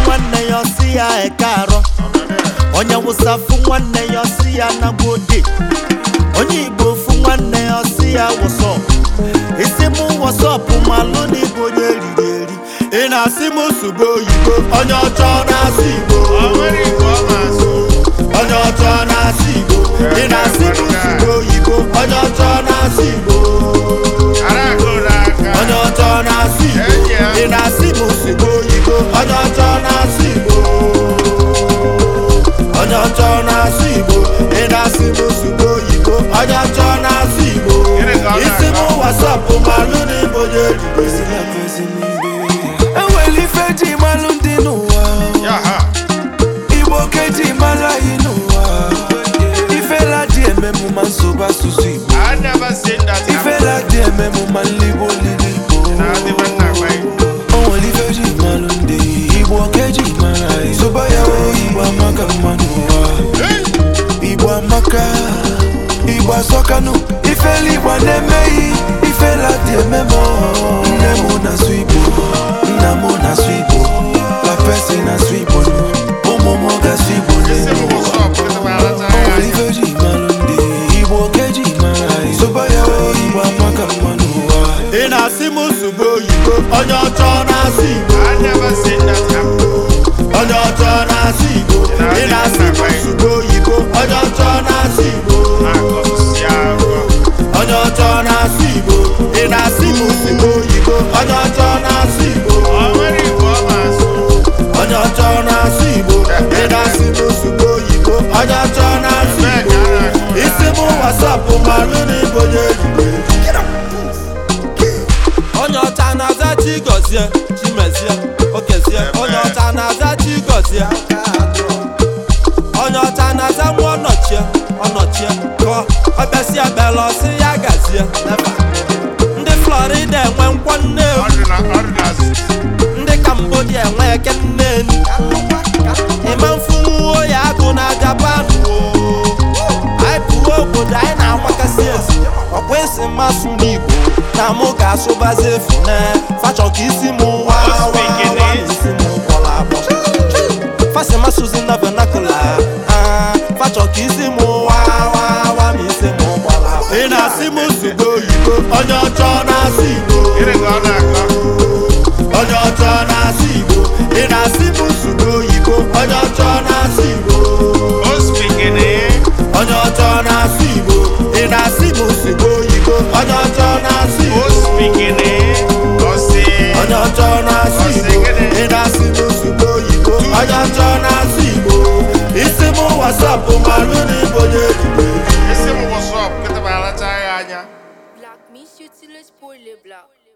nwanne ya ọsị ya eke arọ onye wụsa fụ nwanne ya ọsị ya nagbode onye igbo fụ nwanne ya ọsị ya wụsọp isi mụ wọsọpụ malụ na igbo onye eriri eri ị na-asị m sugbo oyibo onye ọcha ọ na-asụ igbo onye ọcha ọ na-asụ igbo ị na-asị m sugbo oyibo onye ọcha ọ na-asụ igbo onye ọcha ọ na-asụ igbo ị na-asị m sugbo oyibo onye ọcha ọ na-asụ igbo onye ọcha ọ na-asụ igbo ị na-asị m sugbo oyibo onye ọcha ọ na-asụ igbo isi m wasapụ malụ na igbo onye eriri enwere ife ji malụ ndị n'ụwa igbo keji malụ anyị n'ụwa ifela dị ememu ma nsogbu asụsụ igbo ifela dị ememu ma nligbo olili igbo o nwere ife ji malụ ndị igbo keji mara anyị soba ya o igbo amaka mma n'ụwa igbo amaka igbo asọkanụ ifela igbo na-emeghị ifela dị ememe nne m na-asụ igbo nna m na-asụ igbo papesi na-asụ igbo ụmụ m ga-asụ igbo n'elu ụwa onwere ife ji malụ ndị igbo keji mara anyị soba ya o igbo amaka mma n'ụwa ị na-asị m sugbo oyibo onye ọcha ọ na-asụ igbo onye ọcha ọ na-asụ igbo ị na-asị m sugbo oyibo onye ọcha ọ na-asụ igbo onye ọcha ọ na-asụ igbo ị na-asị m sugbo oyibo onye ọcha ọ na-asụ igbo onye ọcha ọ na-asụ igbo ị na-asị m sugbo oyibo onye ọcha ọ na-asụ igbo isi m wasapụ malụ na igbo onye eriri onye ọcha na-aza chi gọzie chimezie okezie onye ọcha na-aza chi gọzie onye ọcha na-aza nwa ọnọchie ọnọchie kọ ọbịasị ebele ọsị ya gazie ndị florida enwe nkwọ nnewu ndị cambodia enwe eke nneni ịma mfunwuo ya agụ na japan oo. anyị pụọ obodo anyị na-agbakasị ezi ọkwa isi mmasụ n'igbo na mụ ga-asụbazi efu na fachọ ka isi m wa wa wa na isi m gbọrọ agbọ fasi masụzi na vernacular ah, fachọ ka isi m wa wa wa ma isi m gbọrọ agbọ ị na-asị m sugbo oyibo onye ọcha ọ na-asụ igbo onye ọcha ọ na-asụ igbo ị na-asị m sugbo oyibo onye ọcha ọ na-asụ igbo onye ọcha ọ na-asụ igbo ị na-asị m sugbo oyibo onye ọcha ọ na-asụ igbo onye ọcha ọ na-asụ igbo ị na-asị m sugbo oyibo onye ọcha ọ na-asụ igbo isi m wasapụ malụ na igbo onye eriri Black, me shoot till it's poorly black.